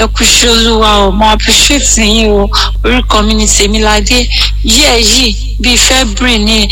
ẹ kú ṣe olúwa o mo appreciate yín o orúkọ mi ni tèmiládé yíyẹ yìí bíi february ni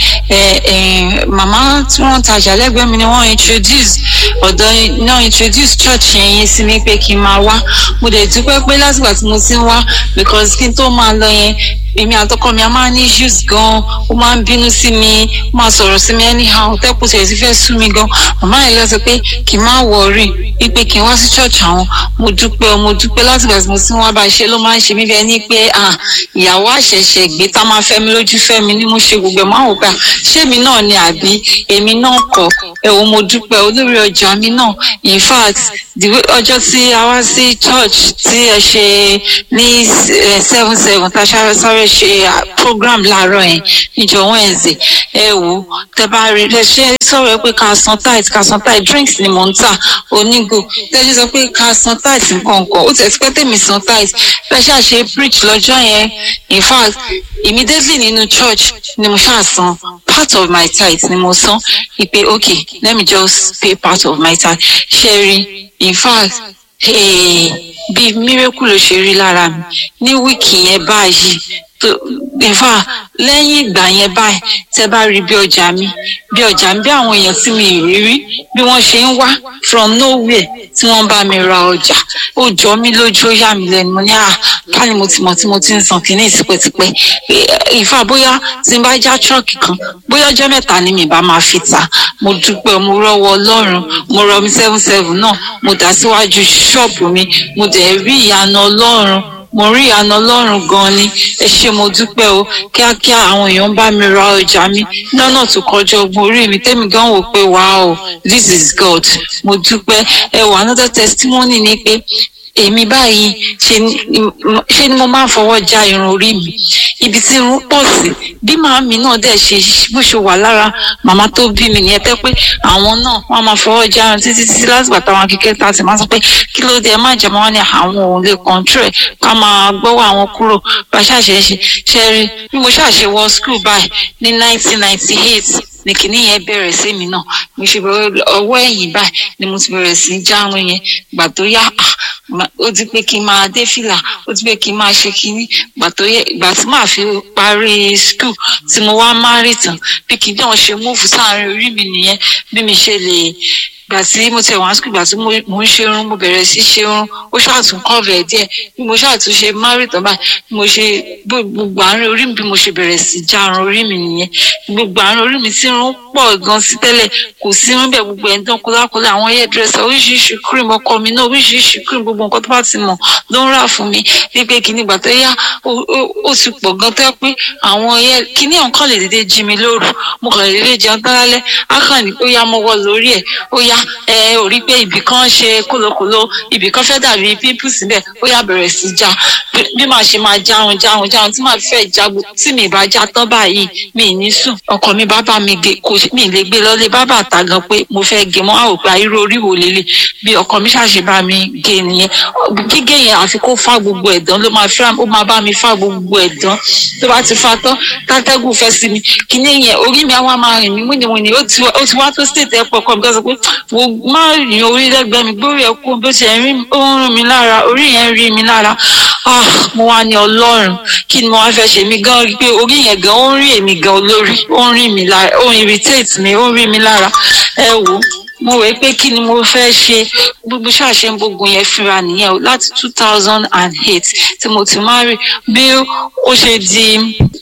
màmá tí wọ́n ń tajà lẹ́gbẹ̀ẹ́ mi ni wọ́n introduce ọ̀dọ́ náà introduce church yẹn yẹn sí mi pé kí n máa wá mo dẹ̀ dúpẹ́ pé látìgbà tí mo ti ń wá because kí n tó máa lọ yẹn èmi àtọkọ mi a máa ní issues gan ó máa ń bínú sí mi ó máa sọ̀rọ̀ sí mi anyhow tẹ́kù tẹ̀ sí fẹ́ sú mi gan màmá yẹn lọ sọ pé kì í má wọrí wípé kí n wá sí church àwọn mo dúpẹ́ mo dúpẹ́ látìgbà tí mo ti ń wá bá ṣe ló máa ń ṣe mí bẹ́ẹ̀ ni pé ìyàwó àṣẹ̀ṣẹ̀ gbé tá máa fẹ́ mi lójú fẹ́ mi ni mo ṣe gbogbo ẹ̀ máa wò pé ṣé mi náà ni àbí èmi náà kọ́ ẹ wo mo dúpẹ́ olórí ọjà mi náà in fact ọjọ́ tí a wá sí church tí ẹ ṣe ní seven seven tá a ṣáré sáré ṣe program láàárọ̀ yẹn níjọ wednesday ẹ wò tẹ bá rí ẹ ṣe sọ̀rọ̀ pé ká san tight ká san tight drinks ni mò ń tà onígò tẹ́jú sọ pé ká san tight nǹkan kan ó tẹ̀sí pé tèmi san tight bẹ́ẹ̀ ṣáà ṣe preach lọ́jọ́ yẹn in fact immediately nínú church ni mo ṣáà san part of my tithe ni mo san ìpè okay let me just pay part of my tithe ṣe rí in fact bí miracle ló ṣe rí lára mi ní wíìkì yẹn báyìí in fact lẹ́yìn ìgbà yẹn báyìí tẹ́ bá rí bí ọjà mi bí ọjà mi bí àwọn èèyàn tí mi rí rí bí wọ́n ṣe ń wá from nowhere tí wọ́n bá mi ra ọjà ó jọ mí lójú ó yà mí lẹ́nu mo ní à ká ni mo ti mọ̀ tí mo ti ń san kìíní tipẹ́tipẹ́ ìfà bóyá tí n bá já tírọ́ọ̀kì kan bóyá ọjọ́ mẹ́ta ni mi bá máa fi ta mo dúpẹ́ mo rọ́wọ́ ọlọ́run mo rọ mi seven seven náà mo dà síwájú ṣọ́ọ̀bù mi mo dẹ̀ rí ìyanu ọlọ́run mo rí ìyanu ọlọ́run gan ni ẹ ṣé mo dúpẹ́ o kíákíá àwọn èèyàn bá mi ra ọjà mi lọ́nà tó kọjá ọgbọ́n orí mi tẹ́mi gan wò pé wow this is God mo dúpẹ́ ẹ wà another testimony ni pé èmi báyìí ṣe ni mo máa ń fọwọ́ já irun orí mi ibi tí irun pọ̀ sí bí màámi náà dẹ̀ ṣe bó ṣe wà lára màmá tó bí mi nìyẹn tẹ́ pé àwọn náà wọ́n máa fọwọ́ já irun títí títí látìgbà táwọn kékeré ta sì máa sọ pé kí ló dé ẹ má jẹ́ mọ́ ní àwọn òun lè control ẹ̀ ká máa gbọ́wọ́ àwọn kúrò bá ṣàṣẹ ṣe ṣe rí bí mo ṣàṣe wọ school báyìí ní nineteen ninety eight ní kìíní yẹn bẹ̀rẹ̀ sí mi náà mo ṣe bẹ̀rẹ̀ ọwọ́ ẹ̀yìn báyìí ni mo ti bẹ̀rẹ̀ sí járun yẹn gbà tó yá ó ti pé kí n máa dé fìlà ó ti pé kí n máa ṣe kínní gbà tó yẹ ìgbà tí màá fi parí skul tí mo wá márì tán bí kí n náà ṣe múùfù sáàrin orí mi nìyẹn bí mi ṣe lè gbà tí mo tẹ̀ wọ́n skul gbà tí mo ń ṣe irun mo bẹ̀rẹ̀ sí ṣe irun ó ṣàtún kọ́ọ̀bẹ̀ díẹ̀ bí mo ṣàtún ṣe márì tán báyìí bí mo ṣe gbogbo àárín orí mi bí mo ṣe bẹ̀rẹ̀ sí járun orí mi nìyẹn gbogbo àárín orí mi tí irun pọ̀ gan sí tẹ́lẹ̀ kò sí irun bẹ́ẹ̀ gbogbo ẹ̀ ń dán kólákólá àwọn hairdresser oríṣiríṣi cream ọkọ mi náà oríṣiríṣi cream gbogbo nǹkan tó bá ti mọ̀ ló ń rà fún mi wípé kíní ìgbà tó yá ó ti pọ̀ gan tẹ́ pé àwọn kíní ọ̀kan lè dédé jí mi lóru mo kàn lè dédé jẹun tán lálẹ́ á kàn ní ó yá mọ́wọ́ lórí ẹ̀ ó yá ẹ ò rí pé ibì kan ṣe kólókòló ibì kan fẹ́ dàbí pimples bẹ́ẹ̀ ó yá bẹ̀rẹ̀ sí já bí màá ṣe máa jáhun jáhun jáhun tí màá fẹ́ jágbo tí mi bá já tán báyìí mi ní sùn ọkọ mi bá bá mi gé kò mi lè gbé lọ́lé bábà ta gan pé mo fẹ́ gé mọ́ àwòpá irú orí wo lélẹ̀ bí ọkọ mi ṣàṣe bá mi gé nìyẹn gígé yẹn àfi kó fá gbogbo ẹ̀dán ló máa fẹ́ ó máa bá mi fá gbogbo ẹ̀dán tó bá ti fa tán tátẹ́gùn fẹ́ sí mi kíní yẹn orí mi àwa máa rìn mí wíníwíní ó ti wá tó state ẹ̀pọ̀ ọkọ mi tó sọ pé wo má rìn orí lẹ́gbẹ̀ẹ́ mi gbórí ẹ̀ kú bó ṣe ń rí ó ń rìn mí lára orí yẹn ń rí mi lára ah mo wá ní ọlọ́run kí ni mo wá fẹ́ ṣe mí gan pé orí yẹn gan ó ń rí èmi gan olórí ó ń rí mi lára ó ń irritate mi ó ń rí mi lára ẹ wò mo rò pé kí ni mo fẹ́ ṣe gbogbo ṣàṣẹ gbogbo yẹn fúnra nìyẹn o láti two thousand and eight tí mo ti marry bí ó ṣe di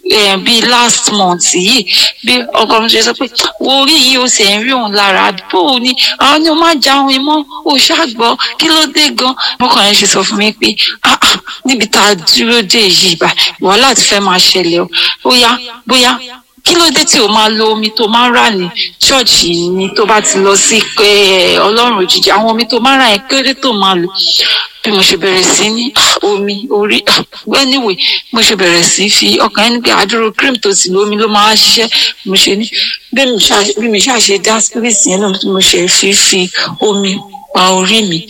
bí last month yìí bí ọkọ mi ṣe sọ pé wo orí yìí ó sì ń rí òun lára bó o ní àwọn ni ó máa jáwọn mọ́ ó ṣàgbọ́ kí ló dé gan mọ́kàn yẹn ṣe sọ fún mi pé ah ah níbi tá a dúró dé yìí bá wàhálà ti fẹ́ máa ṣẹlẹ̀ o bóyá bóyá kí ló dé tí o máa lo omi tó máa ń rà ní ṣọ́ọ̀ṣì ni tó bá ti lọ sí ọlọ́run òjijì àwọn omi tó máa ń rà yẹn kéré tó máa lò bí mo ṣe bẹ̀rẹ̀ sí ní omi orí anyway mo ṣe bẹ̀rẹ̀ sí fi ọkàn ẹni pé àdúró cream tó sì lómi ló máa ṣiṣẹ́ mo ṣe ní bí mi ṣàṣe dá spirit yẹn náà mo ṣe fi fi omi pa orí mi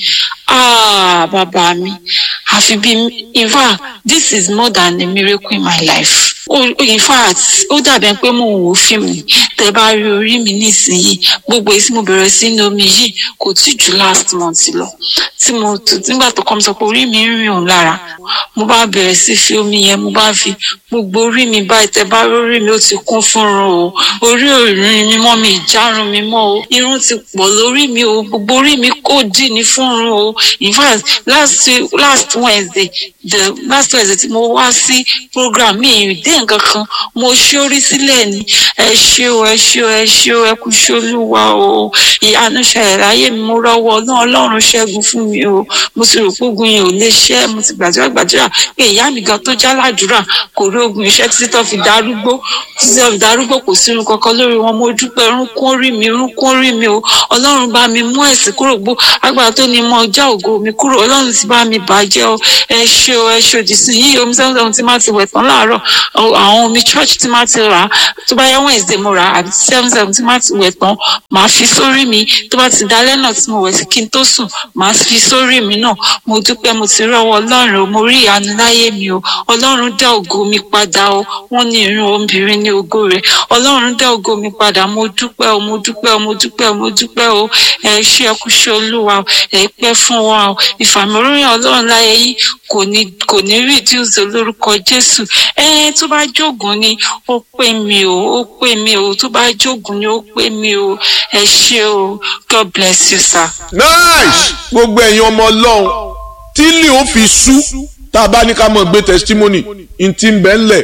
ah bàbá mi àfi bí in fact this is more than a miracle in my life in fact ó dàbẹ̀ pé mò ń wo fíìmù tẹ bá rí orí mi nísìnyí gbogbo èyí tí mo bẹ̀rẹ̀ sí ní omi yìí kò tí ju last month lọ tí mo nígbà tó kọ́ mi sọ pé orí mi ń rìn òun lára mo bá bẹ̀rẹ̀ sí fi omi yẹn mo bá fi gbogbo orí mi báyìí tẹ bá rórí mi ó ti kún fúnrun o orí òrìn mi mọ́ mi ìjárun mi mọ́ o irun ti pọ̀ lórí mi o gbogbo orí mi kò dì ní fúnrun o in fact last last wednesday the last wednesday tí mo wá sí program mi ìdí nǹkan kan mo ṣórí sílẹ̀ ni ẹ ṣé o ẹ ṣé o ẹ ṣé o ẹ kú ṣolúwa o ìyanu ṣẹlẹ̀ láyé mi mo rọ́wọ́ náà ọlọ́run ṣẹ́gun fún mi o mo sì rò pé ogun yẹn ò lè ṣẹ́ mo ti gbàdúrà gbàdúrà pé ìyá mi gan tó já ládùúrà kò rí ogun iṣẹ́ títí tó fi darúgbó títí tó fi darúgbó kò sí irun kankan lórí wọn mo dúpẹ́ irun kún orí mi irun kún orí mi o ọlọ́run bá mi mú ẹ̀sìn kúrò gbó agbára tó ní mọ ọjà ògo mi kúrò ọlọ́run ti bá mi bàjẹ́ o ẹ ṣé o ẹ ṣòdì sí yí omi sẹ́wọ̀n sẹ́wọ̀n tí má ti wẹ̀ tán láàárọ̀ àwọn omi church tí má ti rà tó bá yẹ Wednesday mo rà àbí seven seven tí má ti wẹ̀ tán màá fi sórí mi tó bá ti dalẹ́ náà tí mo wẹ̀ sí kí n tó sùn màá fi sórí mi náà mo dúpẹ́ mo ti rọ́wọ́ ọlọ́run o mo rí ìyanu láyé mi o ọlọ́run dá ògo mi padà o wọ́n ní irun obìnrin ní ògo rẹ̀ ọlọ́run dá ògo mi padà mo dúpẹ́ o mo dúpẹ́ o mo dúpẹ́ o mo dúpẹ́ o ẹ ṣé ẹ kú ṣe olúwa ẹ pẹ́ fún wa o ìfàmìlóyìn ọlọ́run láyé yín kò ní kò ní reduce lórúkọ jésù ẹ tó bá jógun ni ó pè mí o ó pè mí o tó bá jógun ni ó pè mí o ẹ ṣé o god bless you sir. nice gbogbo ẹ̀yin ọmọ ọlọ́run tí lè ó fi sú tá a bá ní ká mọ̀ gbé testimony n ti ń bẹ́ ńlẹ̀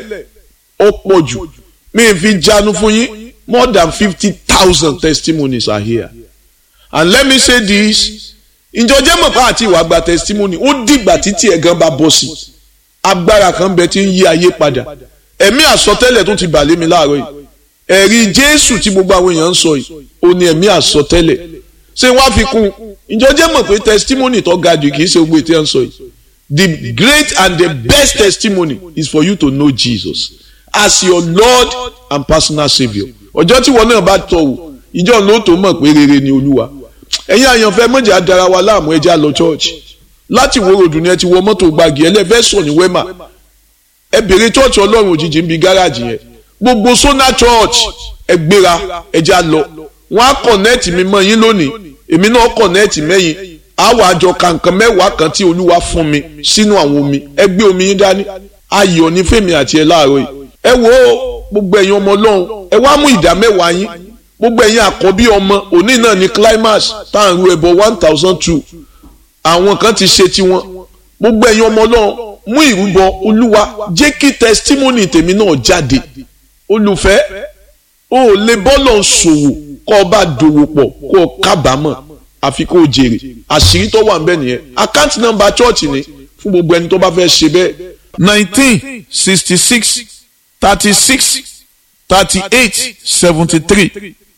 ó pọ̀ jù mi ì fi jánu fún yín more than fifty thousand testimonies are here and let me say this ìjọjẹ́ mọ̀ pa àti ìwà gba testimony ó dìgbà títí ẹ̀ gan bá bọ́ sí agbára kan bẹ tí ń yí ayé padà ẹ̀mí àsọtẹ́lẹ̀ tó ti bà lé mi láàárọ̀ yìí ẹ̀rí jésù tí gbogbo àwọn èèyàn ń sọ yìí ó ní ẹ̀mí àsọtẹ́lẹ̀ ṣé wọ́n á fi kún ìjọjẹ́ mọ̀ pé testimony tó ga jù kì í ṣe gbogbo ètò ẹ̀ ń sọ yìí the great and the best testimony is for you to know Jesus as your Lord and personal saviour ọjọ́ tí wọn náà bá tọ̀ wò ìjọ ló tó mọ̀ pé rere ni olúwa ẹ̀yin àyànfẹ́ mọ̀jẹ̀ adara wa láàmú ẹja lọ church láti wo ròdù ni ẹ ti wọ mọ́tò gbági ẹlẹ́fẹ́ sọ ní wema ẹ bèrè church ọlọ́run òjijì ń bi gáràjì yẹn gbogbo sona church ẹ gbéra ẹja lọ wọn á kọ̀nẹ́ẹ̀tì mi mọ́ yín lónìí èmi náà kọ̀nẹ́ẹ̀tì mẹ́yìn àwọn àjọ kankan mẹ́wàá kan tí olúwa fún mi sínú àwọn omi ẹ gbé omi yín dání ayọ̀ ní fèmí àti ẹ láàárọ̀ yìí ẹ wo gbogbo ẹ̀yin ọmọ ọlọ́run ẹ wá mú ìdá mẹ́wàá yín gbogbo ẹ̀yin àkọ́bí ọmọ òní náà ní climax tá à ń ru ẹbọ one thousand two àwọn kan ti ṣe tiwọn gbogbo ẹ̀yin ọmọ ọlọ́run mú ìrúbọ olúwa jẹ́ kí testimony tèmi náà jáde olùfẹ́ o ò lè bọ́lọ̀ ṣòwò kọ́ ọ bá dòwò pọ̀ kó o kábàámọ̀ àfi kó o jèrè àṣírí tó wà ń bẹ nìyẹn account number church ni fún gbogbo ẹni tó bá fẹ́ ṣe bẹ́ẹ̀. nineteen sixty six thirty six thirty eight seventy three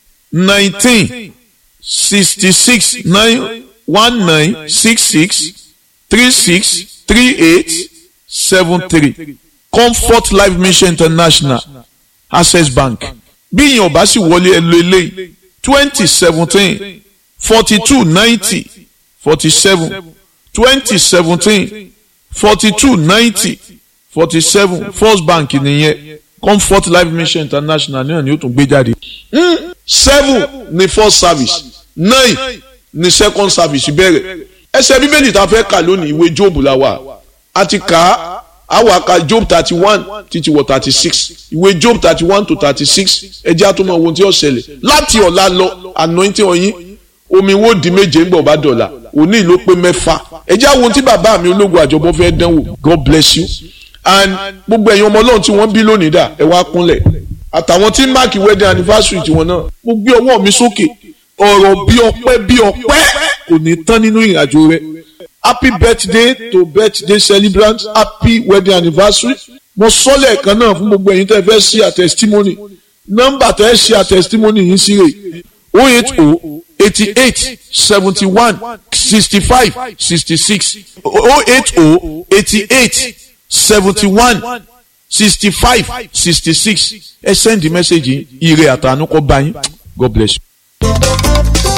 nineteen sixty six nine one nine six six three six three eight seven three comfort life mission international access bank bí ìyẹn ò bá sì wọlé ẹ lo eléyìí twenty seventeen forty two ninety forty seven twenty seventeen forty two ninety forty seven first bank nìyẹn comfort life mission international náà ni ó tún gbé jáde. seven ni first service nine ni second service bẹ̀rẹ̀ ẹsẹ̀ bíbélì tá a fẹ́ kà lónìí ìwé job la wà a ti kà á àwọn àka job thirty one títí wọ thirty six ìwé job thirty one to thirty six ẹjẹ́ àtúmọ̀ ohun tí ó ṣẹlẹ̀ láti ọ̀la lọ anointing ọyìn omi wo di méje ń bọ̀ bá dọ̀la òní ló pé mẹ́fà ẹjẹ́ àwọn ohun tí bàbá mi ológun àjọbọ fẹ́ dánwò God bless you and gbogbo ẹ̀yin ọmọ ọlọ́run tí wọ́n bí lónìí dà ẹ wá kúnlẹ̀ àtàwọn tí máàkì wedding anniversary tiwọn náà mo gbé ọwọ́ mi sókè ọ̀rọ̀ bí ọpẹ́ bí ọpẹ́ kò ní tán nínú ìrìnàjò rẹ happy birthday to birthday celebrant happy wedding anniversary mo sọ lẹ́ẹ̀kan náà fún gbogbo ẹ̀yin tẹ́ fẹ́ ṣe a testimony nọ́mbà tẹ́ ṣe a testimony yìí sí rè o eight o eighty eight seventy one sixty five sixty six o eight o eighty eight seventy one sixty five sixty six ẹ send the message yìí ire àtànú kọ bá yín God bless you.